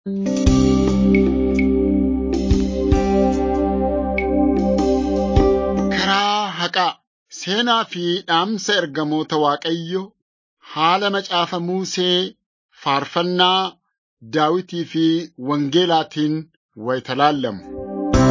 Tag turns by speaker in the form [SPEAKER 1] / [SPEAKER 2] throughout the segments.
[SPEAKER 1] Karaa haqaa seenaa fi dhaamsa ergamoota Waaqayyo haala macaafa Musee faarfannaa Daawitii fi Wangeelaatiin wayita laallamu.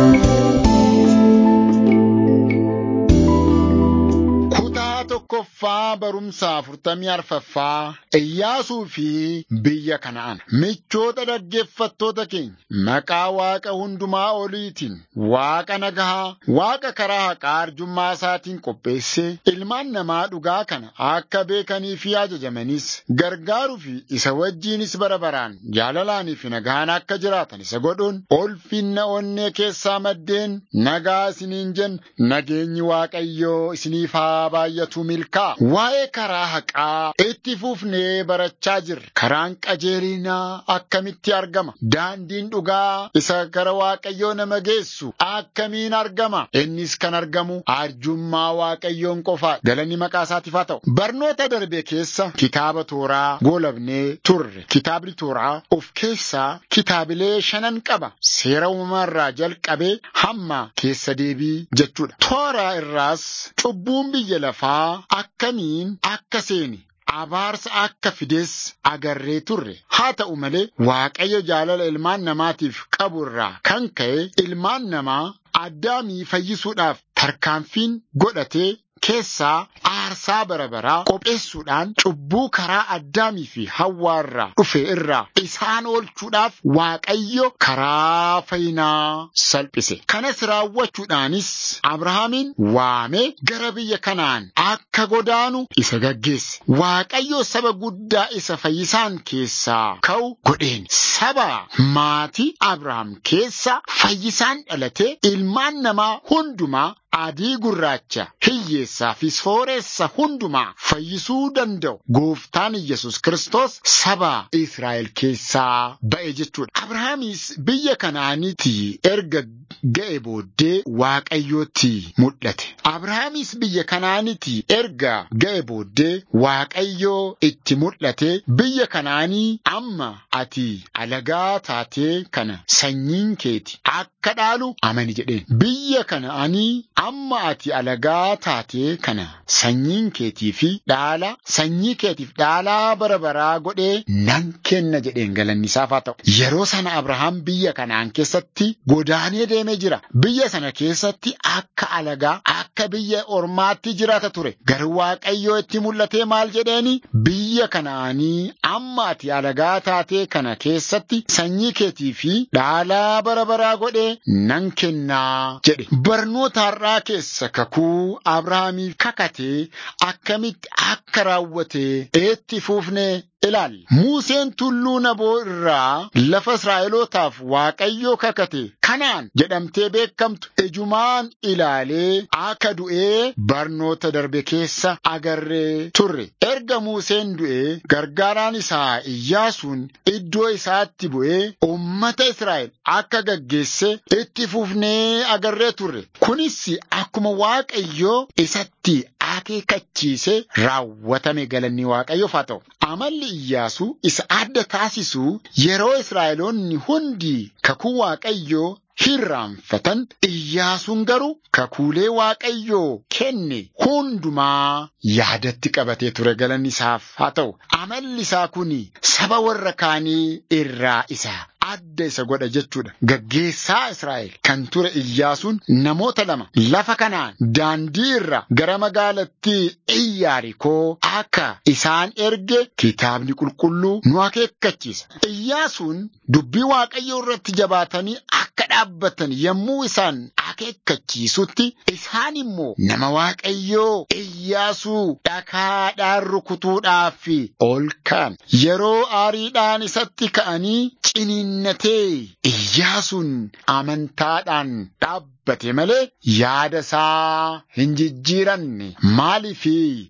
[SPEAKER 1] Kutaa tokkoffaa barumsa afurtamii arfaffaa Iyyaasuu fi biyya Kana'aan. Michoota dhaggeeffattoota keenya maqaa Waaqa hundumaa oliitiin Waaqa nagahaa, Waaqa karaa haqaa arjummaa isaatiin qopheessee ilmaan namaa dhugaa kana akka beekanii fi ajajamanis gargaaruu fi isa wajjiinis bara baraan jaalalaanii fi nagaan akka jiraatan isa godhuun ulfinna onnee keessaa maddeen nagaa isiniin jenna nageenyi Waaqayyoo isiniif haa baay'atu milkaa. Waa'ee karaa haqaa itti fufnee barachaa jirra. Karaan qajeelinaa akkamitti argama? Daandiin dhugaa isa gara Waaqayyoo nama geessu akkamiin argama? Innis kan argamu arjummaa Waaqayyoon qofaa. Galanni maqaa isaatiif haa ta'u. Barnoota darbe keessa kitaaba tooraa goolabnee turre. Kitaabni tooraa of keessaa kitaabilee shanan qaba. Seera uumamarraa jalqabee hamma keessa deebii jechuudha. Tooraa irraas cubbuun biyya lafaa akkamiin akka seeni abaarsa akka fides agarree turre haa ta'u malee waaqayyo jaalala ilmaan namaatiif qabu irraa kan ka'e ilmaan namaa addaamii fayyisuudhaaf tarkaanfiin godhatee keessaa aarsaa bara baraa qopheessuudhaan cubbuu karaa addaamii fi hawwaa irraa dhufe irraa isaan oolchuudhaaf waaqayyo karaa fayyinaa salphise. Kanas raawwachuudhaanis Abrahaamiin waamee gara biyya kanaan akka godaanu isa gaggeesse. Waaqayyo saba guddaa isa fayyisaan keessaa ka'u godheen saba maatii Abrahaam keessa fayyisaan dhalatee ilmaan namaa hundumaa adii gurraacha hiyyeessaa fi sooressa hundumaa fayyisuu danda'u gooftaan Yesus Kiristoos saba Israa'el keessaa ba'e jechuudha. Abrahaamis biyya kanaanitti erga ga'e booddee Waaqayyootti mul'ate. Abrahaamis biyya kanaanitti erga ga'e booddee Waaqayyoo itti mul'ate biyya kanaanii amma ati alagaa taatee kana sanyiin keeti akka dhaalu amani jedheen. Biyya kanaanii amma ati alagaa taatee kana sanyiin keetii fi dhaala sanyii keetiif dhaalaa bara baraa godhee nan kenna jedheen galanni isaaf haa ta'u. Yeroo sana Abrahaam biyya kanaan keessatti godaanee deemee jira. Biyya sana keessatti akka alagaa akka biyya ormaatti jiraata ture. Garuu Waaqayyoo itti mul'atee maal jedheeni biyya kanaanii amma ati alagaa taatee kana keessatti sanyii keetii fi dhaalaa bara baraa godhee nan kennaa jedhe. Barnoota har'aa keessa kakuu Abrahaamiif kakatee akkamitti akka raawwate itti fuufnee ilaalla. Museen tulluu Naboo irraa lafa Israa'elootaaf Waaqayyoo kakate kanaan jedhamtee beekamtu ijumaan ilaalee akka du'ee barnoota darbe keessa agarree turre. Erga Museen du'ee gargaaraan isaa Iyyaasuun iddoo isaatti bu'ee uummata Israa'el akka gaggeesse itti fufnee agarree turre. Kunis akkuma Waaqayyoo isatti akeekkachiise raawwatame galanni Waaqayyoof haa ta'u. Amalli Iyyaasuu isa adda taasisu yeroo Israa'eloonni hundi kakuu Waaqayyoo hirraanfatan Iyyaasuun garuu kakuulee Waaqayyoo kenne hundumaa yaadatti qabatee ture galanni isaaf haa ta'u. Amalli isaa kun saba warra kaanii irraa isa adda isa godha jechuudha. Gaggeessaa Israa'el kan ture Iyyaasuun namoota lama lafa kanaan daandii irra gara magaalattii Iyyaarikoo akka isaan erge kitaabni qulqulluu nu akeekkachiisa. Iyyaasuun dubbii Waaqayyoo irratti jabaatanii akka dhaabbatan yommuu isaan akeekkachiisutti isaan immoo nama Waaqayyoo Iyyaasuu dhakaadhaan rukutuudhaaf ol ka'an. Yeroo aariidhaan isatti ka'anii ciniinnatee Iyyaasuun amantaadhaan dhaabbate malee yaada isaa hin jijjiiranne maaliif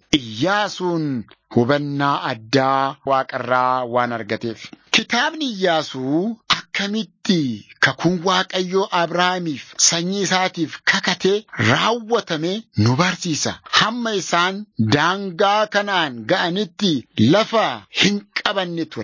[SPEAKER 1] Iyyaasuun hubannaa addaa waaqarraa waan argateef. Kitaabni Iyyaasuu akkamitti kakuun Waaqayyoo Abrahaamiif sanyii isaatiif kakatee raawwatame nu barsiisa. Hamma isaan daangaa kanaan ga'anitti lafa hin qabanne ture.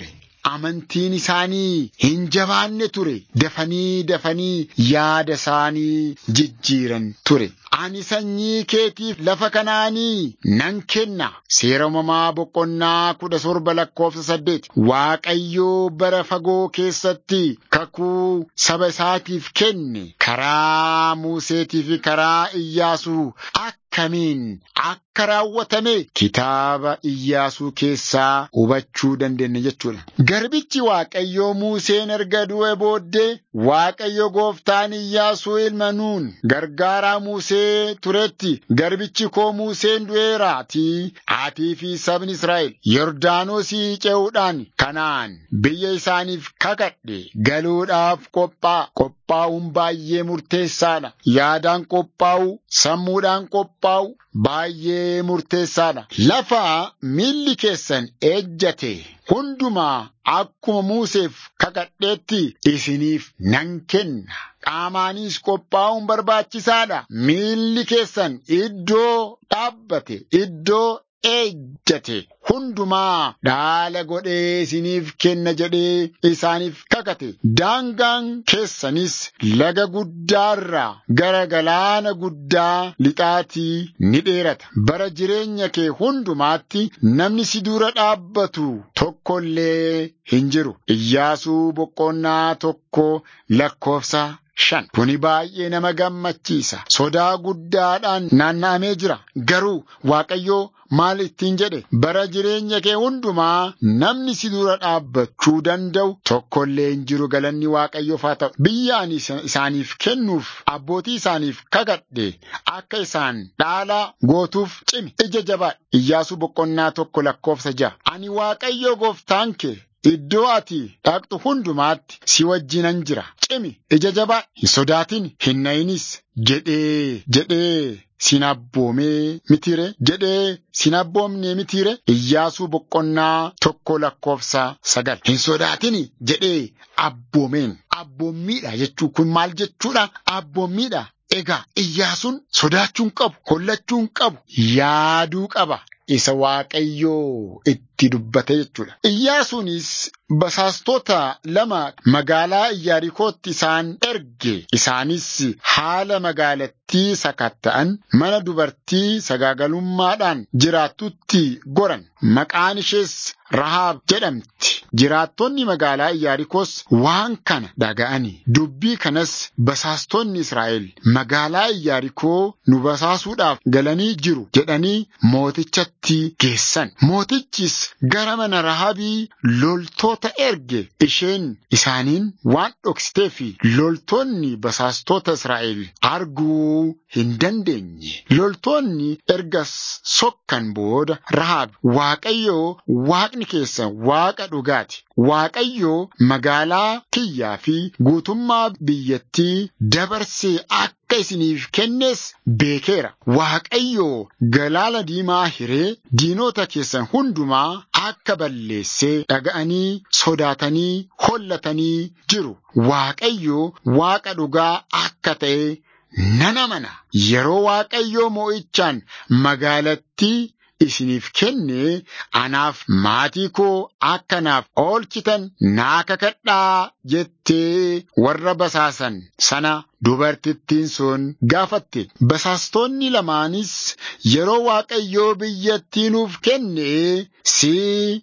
[SPEAKER 1] amantiin isaanii hin jabaanne ture dafanii dafanii yaada isaanii jijjiiran ture. Ani sanyii keetiif lafa kanaanii nan kenna. Seera uumamaa boqonnaa kudha torba lakkoofsa saddeet. Waaqayyoo bara fagoo keessatti kakuu saba isaatiif kenne karaa Museetii fi karaa Iyyaasuu akkamiin akka raawwatame kitaaba Iyyaasuu keessaa hubachuu dandeenya jechuudha. Garbichi Waaqayyoo Museen erga du'e booddee Waaqayyo gooftaan Iyyaasuu ilma Nuun gargaaraa Musee turetti garbichi koo Museen du'eeraatii atii fi sabni Israa'el Yordaanosii ce'uudhaan kanaan biyya isaaniif kakadhe galuudhaaf qophaa'a. Qophaa'uun baay'ee murteessaadha. Yaadaan qophaa'u, sammuudhaan qophaa'u baay'ee murteessaadha. Lafa miilli keessan ejjate hundumaa akkuma Museef kakadheetti isiniif nan kenna. Qaamaanis qophaa'uun barbaachisaadha. Miilli keessan iddoo dhaabbate, iddoo ejjate hundumaa dhaala godhee isiniif kenna jedhee isaaniif kakate. Daangaan keessanis laga guddaarraa gara galaana guddaa lixaatii ni dheerata. Bara jireenya kee hundumaatti namni si dura dhaabbatu tokkollee hin jiru. Iyyaasuu boqonnaa tokko lakkoofsa shan. Kuni baay'ee nama gammachiisa. Sodaa guddaadhaan naanna'amee jira. Garuu Waaqayyoo maal ittiin jedhe bara jireenya kee hundumaa namni si dura dhaabbachuu danda'u tokkollee hin jiru galanni Waaqayyoof haa ta'u. Biyya ani isaaniif kennuuf abbootii isaaniif kakadhe akka isaan dhaala gootuuf cimi ija jabaadha. Iyyaasuu boqonnaa tokko lakkoofsa ja'a. Ani Waaqayyoo gooftaan kee Iddoo ati dhaqxu hundumaatti si wajjinan jira. Cimi ija jabaa hin sodaatin hin na'inis jedhee jedhee sin abboomee mitiire jedhee sin abboomne mitiire Iyyaasuu boqonnaa tokko lakkoofsa sagal. Hin sodaatin jedhee abboomeen. Abboommiidha jechuun kun maal jechuudha? Abboommiidha. Egaa Iyyaasuun sodaachuun qabu, hollachuun qabu, yaaduu qaba. Isa Waaqayyoo itti dubbate jechuudha. Iyyaasuunis basaastota lama magaalaa Iyaarikootti isaan erge. Isaanis haala magaalattii sakatta'an mana dubartii sagaagalummaadhaan jiraattutti goran. Maqaan ishees Rahaab jedhamti. Jiraattonni magaalaa Iyaarikoos waan kana dhaga'ani. Dubbii kanas basaastonni Israa'el magaalaa Iyaarikoo nu basaasuudhaaf galanii jiru jedhanii mootichatti geessan. Mootichis gara mana Rahaabii loltoota erge. Isheen isaaniin waan dhoksitee fi loltoonni basaastota Israa'el arguu hin dandeenye. Loltoonni ergas sokkan booda Rahaab Waaqayyoo Waaqni keessan Waaqa dhugaati. Waaqayyoo magaalaa kiyyaa fi guutummaa biyyattii dabarsee akka isiniif kennes beekeera. Waaqayyoo galaana diimaa hiree diinota keessan hundumaa akka balleessee dhaga'anii sodaatanii hollatanii jiru. Waaqayyoo Waaqa dhugaa akka ta'e nan amana. Yeroo Waaqayyoo moo'ichaan magaalattii isiniif kenne anaaf maatii koo akkanaaf oolchitan naa kakadhaa jettee warra basaasan sana dubartittiin sun gaafatte. Basaastonni lamaanis yeroo Waaqayyoo biyyattii nuuf kenne si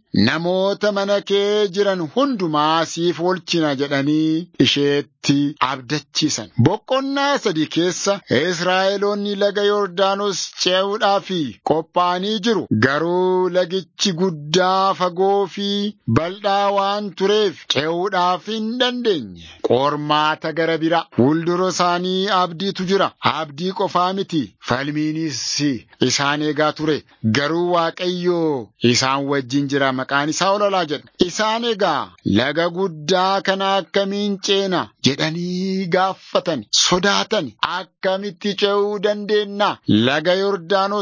[SPEAKER 1] namoota mana kee jiran hundumaa siif oolchina jedhanii isheetti abdachiisan. Boqonnaa sadii keessa Israa'eloonni laga Yordaanos ce'uudhaaf qophaa'anii jiru. Garuu lagichi guddaa fagoo fi bal'aa waan tureef ce'uudhaaf hin dandeenye. Qormaata gara bira fuuldura isaanii abdiitu jira. Abdii qofaa miti. Falmiinis isaan eegaa ture. Garuu Waaqayyoo isaan wajjin jira maqaan isaa olalaa jedha. Isaan egaa laga guddaa kana akkamiin ceena jedhanii gaafatan sodaatan akkamitti ce'uu dandeenya laga Yordaanos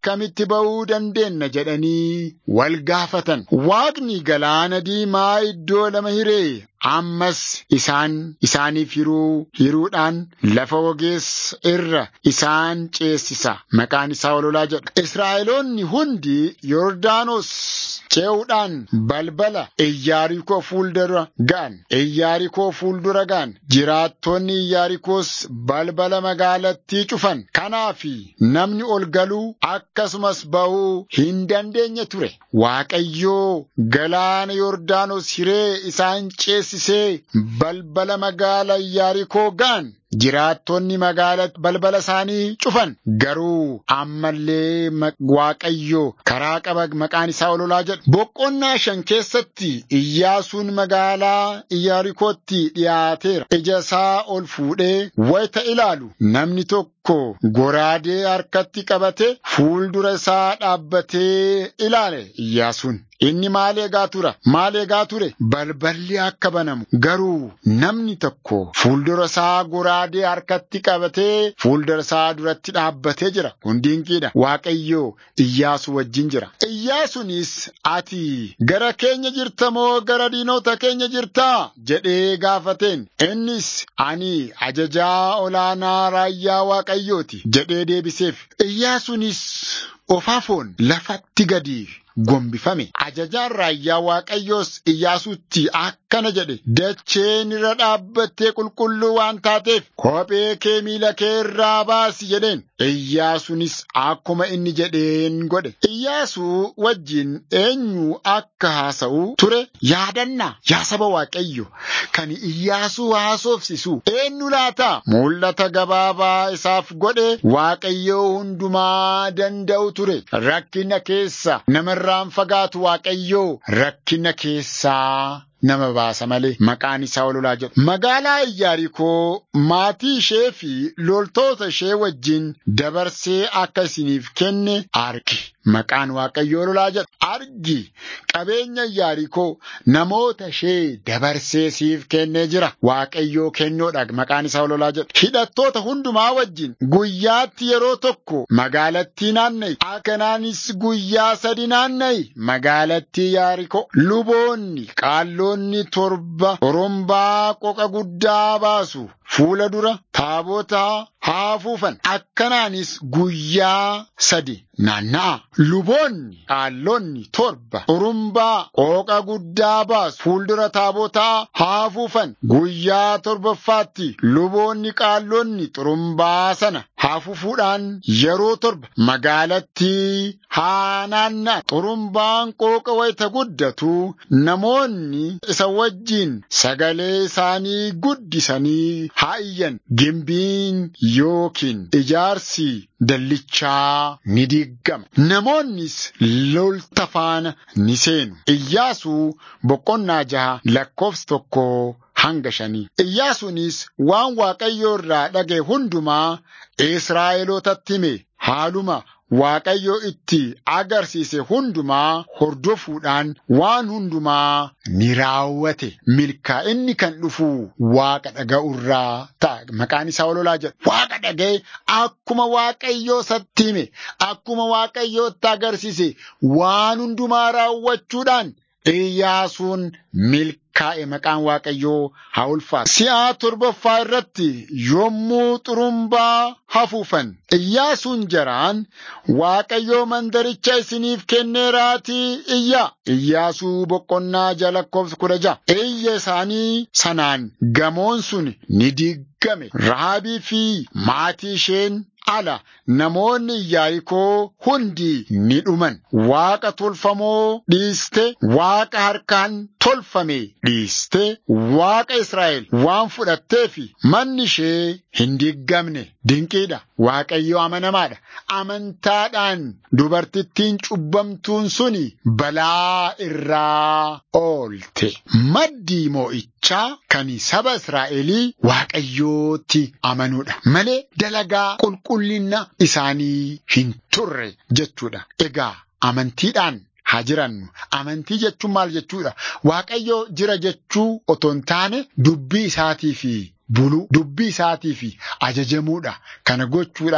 [SPEAKER 1] akkamitti ba'uu dandeenna jedhanii wal gaafatan. Waaqni galaana diimaa iddoo lama hiree ammas isaan isaaniif hiruu hiruudhaan lafa ogeessa irra isaan ceesisa maqaan isaa ololaa jedha. Israa'eloonni hundi Yordaanos ce'uudhaan balbala Iyyaarikoo fuuldura ga'an. Iyyaarikoo fuuldura ga'an. Jiraattonni Iyyaarikoos balbala magaalattii cufan. Kanaafi namni ol galuu akkasumas ba'uu hin dandeenye ture. Waaqayyoo galaana Yordaanos hiree isaan ceesisee balbala magaala Iyyaarikoo ga'an. Jiraattonni magaala balbala isaanii cufan garuu ammallee Waaqayyo karaa qaba maqaan isaa ololaa jedha. Boqonnaa shan keessatti Iyyaasuun magaalaa Iyyaarikootti dhiyaateera. Ija isaa ol fuudhee wayita ilaalu namni tokko goraadee harkatti qabate fuuldura isaa dhaabbatee ilaale Iyyaasuun. Inni maal eegaa tura? Maal eegaa ture? Balballi akka banamu. Garuu namni tokko fuuldura isaa goraadee harkatti qabatee fuuldura isaa duratti dhaabbatee jira. Kun dinqiidha. Waaqayyoo Iyyaasuu wajjin jira. Iyyaasuunis ati gara keenya jirta moo gara diinota keenya jirtaa? jedhee gaafateen. Innis ani ajajaa olaanaa raayyaa Waaqayyooti jedhee deebiseef. Iyyaasuunis ofaafoon lafatti gadi gombifame. Ajajaan raayyaa Waaqayyoos Iyyaasuutti akkana jedhe. Dacheen irra dhaabbattee qulqulluu waan taateef kophee kee miila kee irraa baasi jedheen. Iyyaasuunis akkuma inni jedheen godhe. Iyyaasuu wajjin eenyu akka haasa'u ture yaadannaa yaa saba Waaqayyo kan Iyyaasuu haasofsisu eenyu laata? Mul'ata gabaabaa isaaf godhe Waaqayyoo hundumaa danda'u ture. Rakkina keessa nama irraan fagaatu Waaqayyoo rakkina keessaa nama baasa malee maqaan isaa ololaa jedhu. Magaalaa Iyyaarikoo maatii ishee fi loltoota ishee wajjin dabarsee akka isiniif kenne argi. Maqaan Waaqayyoo ololaa jedhu. Argi qabeenya Iyyaarikoo namoota ishee dabarsee siif kennee jira. Waaqayyoo kennoodha maqaan isaa ololaa jedhu. Hidhattoota hundumaa wajjin guyyaatti yeroo tokko magaalattii naanna'i. Akkanaanis guyyaa sadi naanna'i. Magaalattii Iyyaarikoo luboonni qaalloo Namoonni torba orombaa qoqa guddaa baasu fuula dura taabota haa afuufan akkanaanis guyyaa sadi naanna'a. Luboonni qaallonni torba orombaa qoqa guddaa baasu fuuldura taabotaa haa afuufan guyyaa torbaffaatti luboonni qaallonni xurumbaa sana haa afuufuudhaan yeroo torba magaalattii haa naanna'a. Xurumbaan qooqa wayita guddatu namoonni isa wajjin sagalee isaanii guddisanii haa iyyan gimbiin yookiin ijaarsi dallichaa ni diggama. Namoonnis lolta faana ni seenu. Iyyaasuu boqonnaa jaha lakkoofsa tokko hanga shanii. Iyyaasuunis waan Waaqayyoo irraa dhaga'e hundumaa Israa'elootatti hime haaluma Waaqayyo itti agarsiise hundumaa hordofuudhaan waan hundumaa ni raawwate. Milkaa'inni kan dhufu Waaqa dhaga'urraa ta'a. Maqaan isaa ololaa jedha. Waaqa dhaga'e akkuma Waaqayyoo satti hime, akkuma Waaqayyootti agarsiise waan hundumaa raawwachuudhaan Iyyaasuun milkaa'e maqaan Waaqayyoo haa ulfaatu. Si'aa torbaffaa irratti yommuu xurumbaa hafuufan Iyyaasuun jaraan Waaqayyoo mandaricha isiniif kenneeraatii iyyaa. Iyyaasuu boqonnaa jaha lakkoofsa kudha jaha. Iyya isaanii sanaan gamoon sun ni diggame. Rahaabii fi maatii isheen ala namoonni Iyyaarikoo hundi ni dhuman. Waaqa tolfamoo dhiiste, Waaqa harkaan tolfame dhiiste, Waaqa Israa'el waan fudhatteefi manni ishee hin diggamne. Dinqiidha. Waaqayyo amanamaadha. Amantaadhaan dubartittiin cubbamtuun suni balaa irraa oolte. Maddii moo'ichaa kan saba Israa'elii Waaqayyootti amanuudha. Malee dalagaa qulqullina isaanii hin turre jechuudha. Egaa amantiidhaan haa jirannu. Amantii jechuun maal jechuudha? Waaqayyo jira jechuu otoo hin taane dubbii isaatii fi buluu dubbii isaatii fi ajajamuudha. Kana gochuudhaaf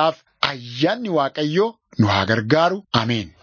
[SPEAKER 1] ayyaanni Waaqayyoo nu haa gargaaru. Ameen.